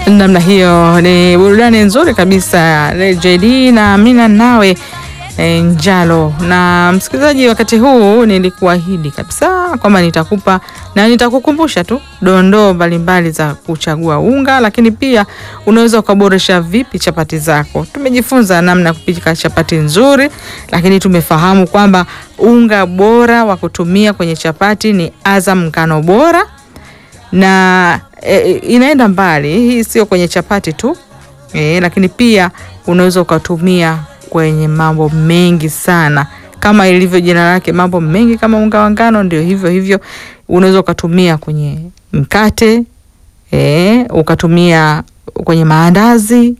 namna hiyo ni burudani nzuri kabisa JD na Amina nawe e, Njalo. Na msikilizaji, wakati huu nilikuahidi kabisa kwamba nitakupa na nitakukumbusha tu dondoo mbalimbali za kuchagua unga, lakini pia unaweza ukaboresha vipi chapati zako. Tumejifunza namna ya kupika chapati nzuri, lakini tumefahamu kwamba unga bora wa kutumia kwenye chapati ni Azam ngano bora na e, inaenda mbali. Hii sio kwenye chapati tu e, lakini pia unaweza ukatumia kwenye mambo mengi sana, kama ilivyo jina lake, mambo mengi kama unga wa ngano, ndio hivyo hivyo unaweza ukatumia kwenye mkate e, ukatumia kwenye maandazi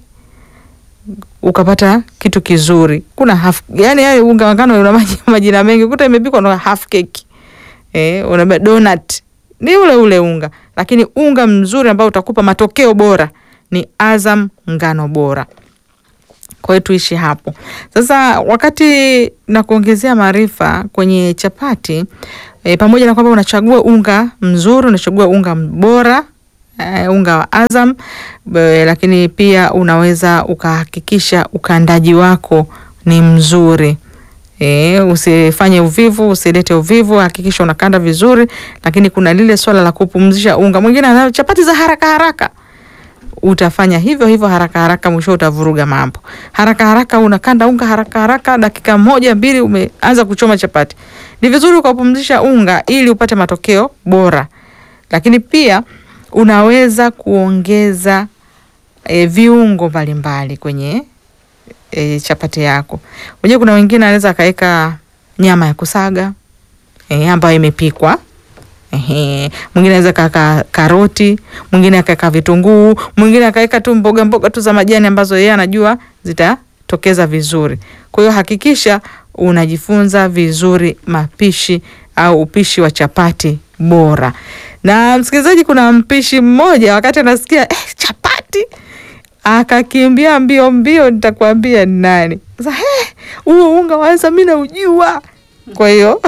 ukapata kitu kizuri. Kuna half, yani, yani unga wa ngano una majina mengi, kuta imepikwa na half cake e, una donut ni ule ule unga, lakini unga mzuri ambao utakupa matokeo bora ni Azam ngano bora. Kwa hiyo tuishi hapo sasa. Wakati na kuongezea maarifa kwenye chapati e, pamoja na kwamba unachagua unga mzuri, unachagua unga bora e, unga wa Azam e, lakini pia unaweza ukahakikisha ukandaji wako ni mzuri. E, usifanye uvivu, usilete uvivu, hakikisha unakanda vizuri, lakini kuna lile swala la kupumzisha unga. Mwingine ana chapati za haraka haraka, utafanya hivyo hivyo haraka haraka, mwisho utavuruga mambo. Haraka haraka unakanda unga haraka haraka, dakika moja mbili umeanza kuchoma chapati. Ni vizuri ukapumzisha unga ili upate matokeo bora, lakini pia unaweza kuongeza e, viungo mbalimbali kwenye E, chapati yako. Unajua kuna wengine anaweza akaweka nyama ya kusaga e, ambayo imepikwa. Ehe, mwingine anaweza kaweka karoti, mwingine akaweka vitunguu, mwingine akaweka tu mboga mboga tu za majani ambazo yeye anajua zitatokeza vizuri. Kwa hiyo hakikisha unajifunza vizuri mapishi au upishi wa chapati bora. Na msikilizaji, kuna mpishi mmoja wakati anasikia eh, chapati akakimbia mbio mbio, nitakwambia ni nani sasa. Huo unga waanza mi naujua. Kwa hiyo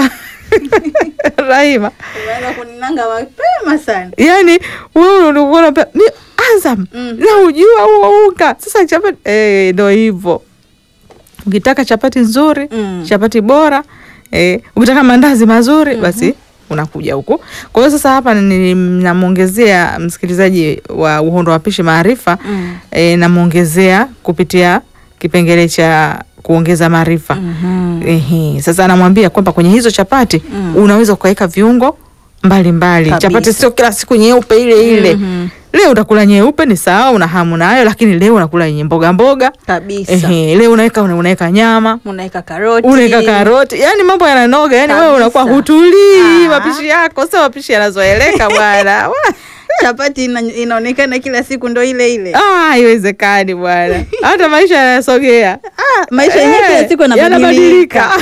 Rahima, kuninanga mapema sana. yani wewe ni Azam Mm. naujua huo unga. Sasa chapati eh, ndo hivyo. Ukitaka chapati nzuri Mm. chapati bora eh, ukitaka mandazi mazuri basi unakuja huku. Kwa hiyo sasa hapa ni- namwongezea msikilizaji wa Uhondo wa Pishi maarifa Mm. e, namwongezea kupitia kipengele cha kuongeza maarifa Mhm. Ehe, sasa anamwambia kwamba kwenye hizo chapati Mm. unaweza ukaweka viungo mbalimbali. Kabisa. Chapati sio kila siku nyeupe ile ile. Mhm. Leo utakula nyeupe ni sawa, una hamu nayo, lakini leo unakula yenye mboga mboga. Kabisa. Ehe, leo unaweka unaweka nyama Unaweka karoti. unaweka karoti, yani mambo yananoga, yani wewe Kabisa. unakuwa hutulii. Ah. Mapishi yako sio mapishi yanazoeleka bwana. Wa- Chapati ina, inaonekana kila siku ndo ile ile. Ah, haiwezekani bwana, hata maisha yanasogea. Ah, maisha yenyewe kila Eh, siku yanabadilika.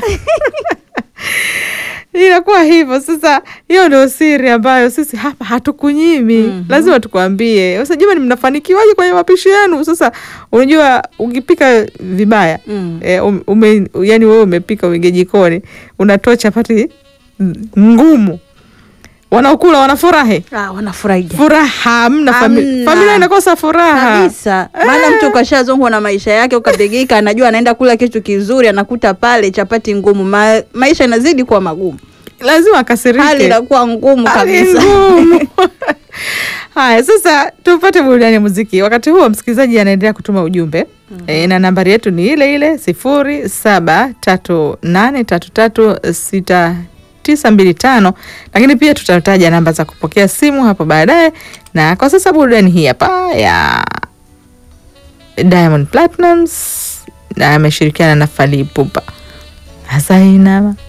Inakuwa hivyo sasa. Hiyo ndio siri ambayo sisi hapa hatukunyimi. Mhm. Lazima tukwambie sasa, jamani, mnafanikiwaje kwenye mapishi yenu? Sasa unajua ukipika vibaya Mm. e, ume, yani wewe umepika uingie jikoni unatoa chapati ngumu, wanaokula wanafurahi Ah, wanafurahi furaha hamna, fami, Hamna. familia inakosa furaha kabisa. Maana mtu kashazongwa na maisha yake, ukapigika, anajua anaenda kula kitu kizuri, anakuta pale chapati ngumu. Ma, maisha yanazidi kuwa magumu, lazima akasirike. hali inakuwa ngumu Hali kabisa. ngumu. Haya, sasa tupate burudani ya muziki. Wakati huo msikilizaji anaendelea kutuma ujumbe e, na nambari yetu ni ile ile sifuri saba tatu nane tatu tatu sita tisa mbili tano, lakini pia tutataja namba za kupokea simu hapo baadaye. Na kwa sasa burudani hii hapa ya Diamond Platnumz na ameshirikiana na Fally Ipupa Asainama